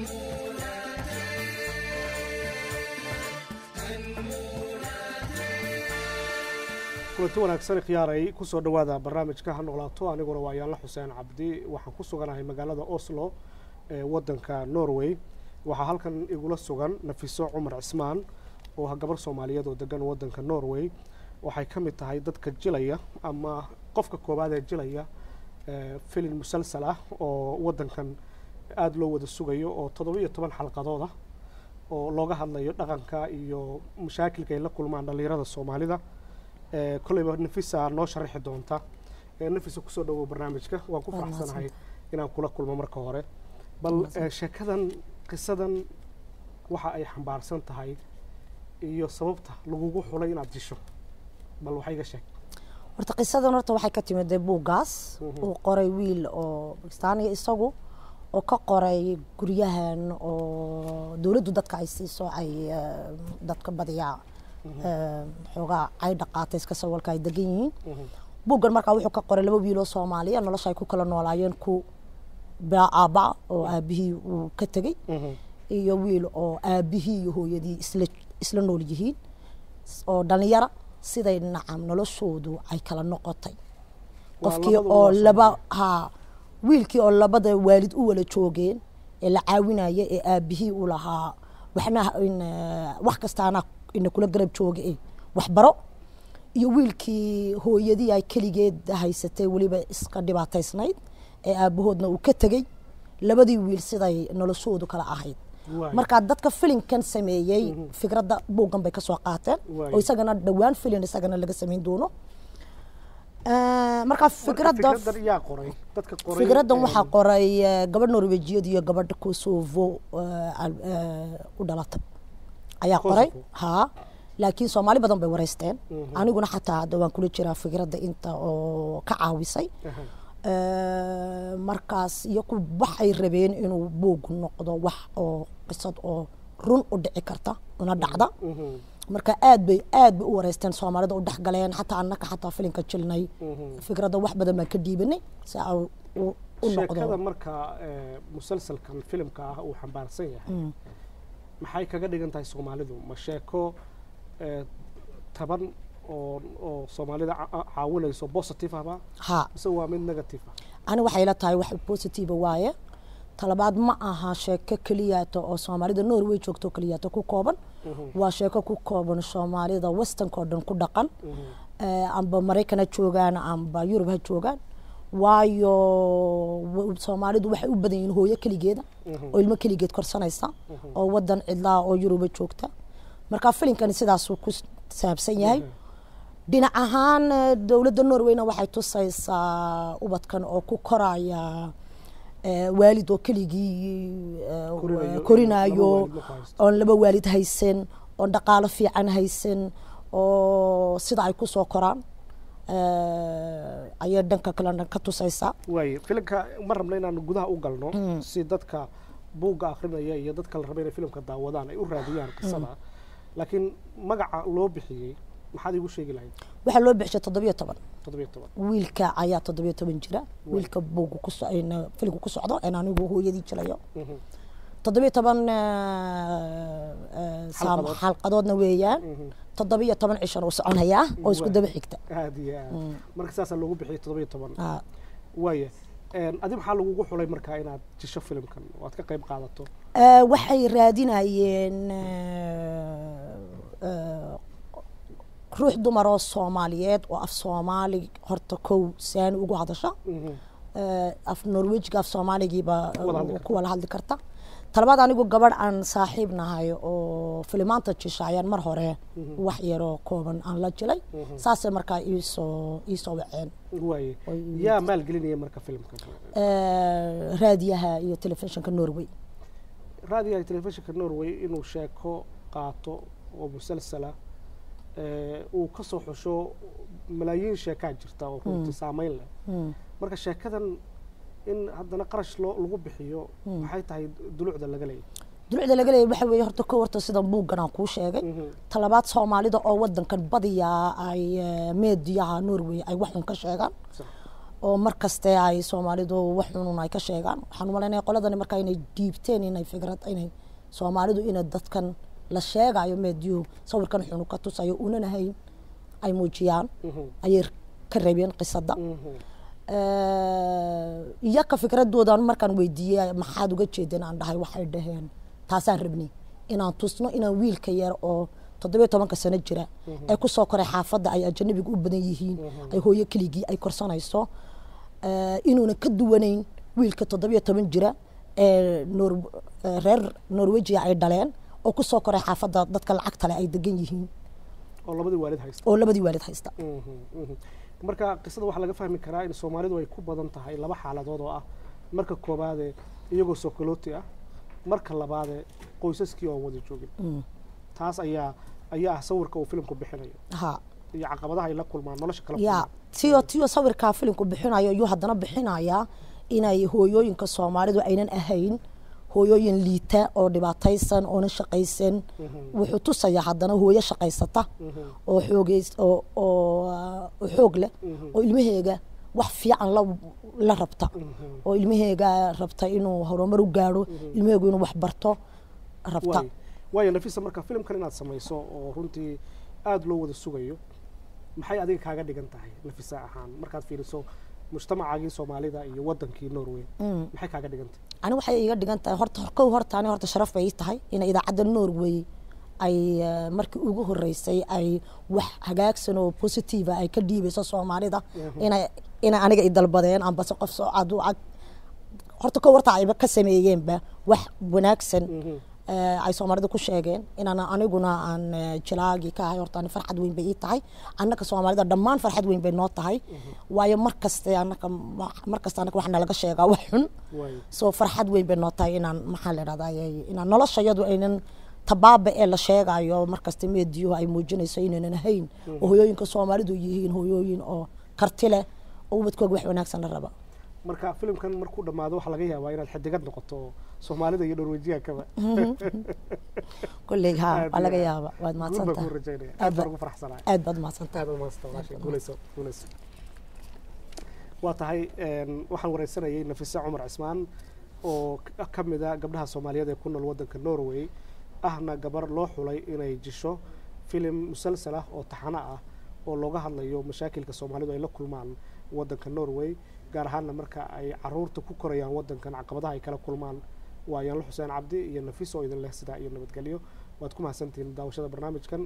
kulanti wanaagsan khiyaaray kusoo dhowaada barnaamijka ha noolaato aniguna waa yaanla xuseen cabdi waxaan ku suganahay magaalada oslo ee wadanka norway waxaa halkan igula sugan nafiso cumar cismaan oo ah gabar soomaaliyeed oo degan wadanka norway waxay ka mid tahay dadka jilaya ama qofka koowaad ee jilaya filin musalsal ah oo wadankan aada loo wada sugayo oo toddoba iyo toban xalqadood ah oo looga hadlayo dhaqanka iyo mashaakilka ay la kulmaan dhallinyarada soomaalida kolleyba nafisa noo sharaxi doonta nafisa kusoo dhawow barnaamijka waan ku faraxsanahay inaan kula kulmo marka hore bal sheekadan qisadan waxa ay xambaarsan tahay iyo sababta lagugu xulay inaad disho bal waxa iga sheeg horta qisadan horta waxay ka timid dee buuggaas uu qoray wiil oo bakistaaniga isagu oo ka qoray guryahan oo dowladdu dadka ay siiso ay dadka badiyaa xoogaa ay dhaqaatay iska sawalka ay degan yihiin buuggan markaa wuxuu ka qoray laba wiiloo soomaaliya nolosha ay ku kala noolaayeen ku aabba oo aabihii uu ka tegey iyo wiil oo aabihii iyo hooyadii isla isla nool yihiin oo dhalinyara siday nacam noloshoodu ay kala noqotay qofkii oo laba ha wiilkii oo labada waalid u wala joogeen ee la caawinaya ee aabihii u lahaa waxna wax kastaana ina kula garab jooga e waxbaro iyo wiilkii hooyadii ay keligeed haysatay weliba iska dhibaataysnayd ee aabahoodna uu ka tegey labadii wiil siday noloshoodu kala ahayd markaa dadka filinkan sameeyey fikradda buuggan bay kasoo qaateen oo isagana dhowaan filin isagana laga samayn doono markaa fikradda fikraddan waxaa qoray gabadh norwejiyad iyo gabadha kosovo u dhalatay ayaa qoray ha laakiin soomaali badan bay wareysteen aniguna xataa hadda waan kula jiraa fikradda inta oo ka caawisay markaas iyo ku waxay rabeen inuu buug noqdo wax oo qisad oo run u dhici karta una dhacda marka aad bay aad bay u wareysteen soomaalida u dhexgaleen xataa annaka xataa filinka jilnay fikradda wax badan baan ka dhiibanay si a u noqdo sheekada marka musalsalkan filimka ah uu xambaarsan yahay maxay kaga dhigan tahay soomaalidu ma sheeko taban oo oo soomaalida caawinayso positive ahba ha mise waa mid negative ah ani waxay ila tahay wax positive waaye talabaad ma aha sheeko keliyaata oo soomaalida norway joogto keliyaata ku kooban waa sheeko ku kooban soomaalida westernka oo dhan ku dhaqan amba maraykan ha joogaan amba yurub ha joogaan waayo soomaalidu waxay u badan yihiin hooyo keligeeda oo ilmo keligeed korsanaysa oo wadan cidlaa oo yuruba joogta marka filinkani sidaasuu ku saabsan yahay dhinac ahaan dowladda norwayna waxay tusaysaa ubadkan oo ku koraya waalid oo keligii korinayo oon laba waalid haysan oon dhaqaalo fiican haysan oo sida ay kusoo koraan ayay dhanka kale ka tusaysaa waaye filimka ma rabna inaanu gudaha u galno si dadka buugga akrinaya iyo dadka la raba inay filimka daawadaan ay u raadiyaan qisada laakiin magaca loo bixiyey maxaad igu sheegi lahayd waxaa loo bixishay toddobiyo toban toddobiyo toban wiilka ayaa toddobiyo toban jira wiilka buugga ku filimka ku socdo en anigu hooyadii jilayo toddobiyo toban xalqadoodna weeyaan toddobiyo toban cishana u soconayaa oo isku daba xigta aad iyo aad marka saasaa loogu bixiyay toddobiyo toban waaya adi maxaa lagugu xulay markaa inaad jisho filimkan oo aad ka qayb qaadato waxay raadinayeen ruux dumar oo soomaaliyeed oo af soomaali horta kow saani ugu hadasha af norwejiga af soomaaligiiba ku wala hadli karta talabaad anigu gabadh aan saaxiib nahay oo filimaanta jisha ayaan mar hore wax yaroo kooban aan la jilay saasay markaa iisoo iisoo waceen waaye yaa maalgelinaya marka filimka raadiyaha iyo telefishinka norway raadiyaha iyo telefishinka norway inuu sheeko qaato oo musalsala uu ka soo xusho malaayiin sheekaa jirta oo runtii saameyn leh marka sheekadan in haddana qarash loo lagu bixiyo maxay tahay dulucda laga leeyahy dulucda laga leeyahy waxa weeye horta ko horta sida buuggan aan kuu sheegay talabaad soomaalida oo wadankan badiyaa ay meediyaha norway ay wax un ka sheegaan oo mar kaste ay soomaalidu wax xunun ay ka sheegaan waxaan umalaynaya qoladani markaa inay dhiibteen inay fikrad inay soomaalidu inay dadkan la sheegayo meedyuhu sawirkan xunu ka tusayo unan ahayn ay muujiyaan ayay ka rabeen qisada iyaka fikradoodan markaan weydiiyey maxaad uga jeedeen aan dhahay waxay dhaheen taasaan rabnay inaan tusno inaan wiilka yar oo toddobiyo tobanka sano jira ee kusoo koray xaafadda ay ajanabiga u badan yihiin ay hooyo keligii ay korsanayso inuuna ka duwanayn wiilka toddobiyo toban jira ee noor reer norwejiya ay dhaleen oo kusoo koray xaafadda dadka lacagta leh ay degan yihiin oo labadii waalid haysta oo labadii waalid haysta marka qisada waxaa laga fahmi karaa in soomaalidu ay ku badan tahay laba xaaladood oo ah marka koobaade iyagoo sokolooti ah marka labaade qoysaskii oon wada joogin taas ayaa ayaa ah sawirka uu filimku bixinayo ha iyo caqabadaha ay la kulmaan nolosha kala ya tiyo tiyo sawirkaa filimku bixinayo iyuu haddana bixinayaa inay hooyooyinka soomaalidu aynan ahayn hooyooyin liita oo dhibaataysan oona shaqaysan wuxuu tusayaa haddana hooyo shaqaysata oo xoogeys oo oo xoog leh oo ilmaheega wax fiican la la rabta oo ilmaheega rabta inuu horumar u gaadho ilmaheegu inuu wax barto rabta waayo nafisa marka filimkan inaad samayso oo runtii aada loo wada sugayo maxay adiga kaaga dhigan tahay nafisa ahaan markaad fiiriso mujtamacaagii soomaalida iyo wadankii norway maxay kaaga dhigan tahay ani waxay iga dhigan tahay horta kow horta ani horta sharaf bay ii tahay inay idaacadda norway ay markii ugu horeysay ay wax hagaagsan oo positive ay ka dhiibayso soomaalida inay inay aniga i dalbadeen ambase qof soo cad cad horta kow horta ayba ka sameeyeenba wax wanaagsan ay soomaalida ku sheegeen inaan aniguna aan jilaagii ka ahay horta ani farxad weyn bay ii tahay annaka soomaalida dhammaan farxad weyn bay noo tahay waayo mar kaste annaka mar kasta annaka wax nalaga sheegaa wax xun soo farxad weyn bay noo tahay inaan maxaa la idhahdaa inaan nolosha iyadu aynan tabaaba ee la sheegayo markasta meediyuhu ay muujinayso inaynan ahayn oo hooyooyinka soomaalidu yihiin hooyooyin oo karti leh oo ubadkooga wax wanaagsan la raba marka filimkan markuu dhammaado waxaa laga yaabaa inaad xidigad noqoto soomaalida iyo norwejiyankaba kolley ha waa laga yaaba waad mahadsantahay aad baan ugu faraxsanahay aad baad mahadsantahay aad baad mahadsantahay walaashay guulayso guulayso waa tahay waxaan wareysanayay nafise cumar cismaan oo ka mid a gabdhaha soomaaliyeed ee ku nool waddanka norway ahna gabar loo xulay inay jisho filim musalsal ah oo taxano ah oo looga hadlayo mashaakilka soomaalidu ay la kulmaan waddanka norway gaar ahaanna marka ay caruurta ku korayaan waddankan caqabadaha ay kala kulmaan waa yaanlo xuseen cabdi iyo nafiis oo idin leh sidaa iyo nabadgelyo waad ku mahadsantihiin daawashada barnaamijkan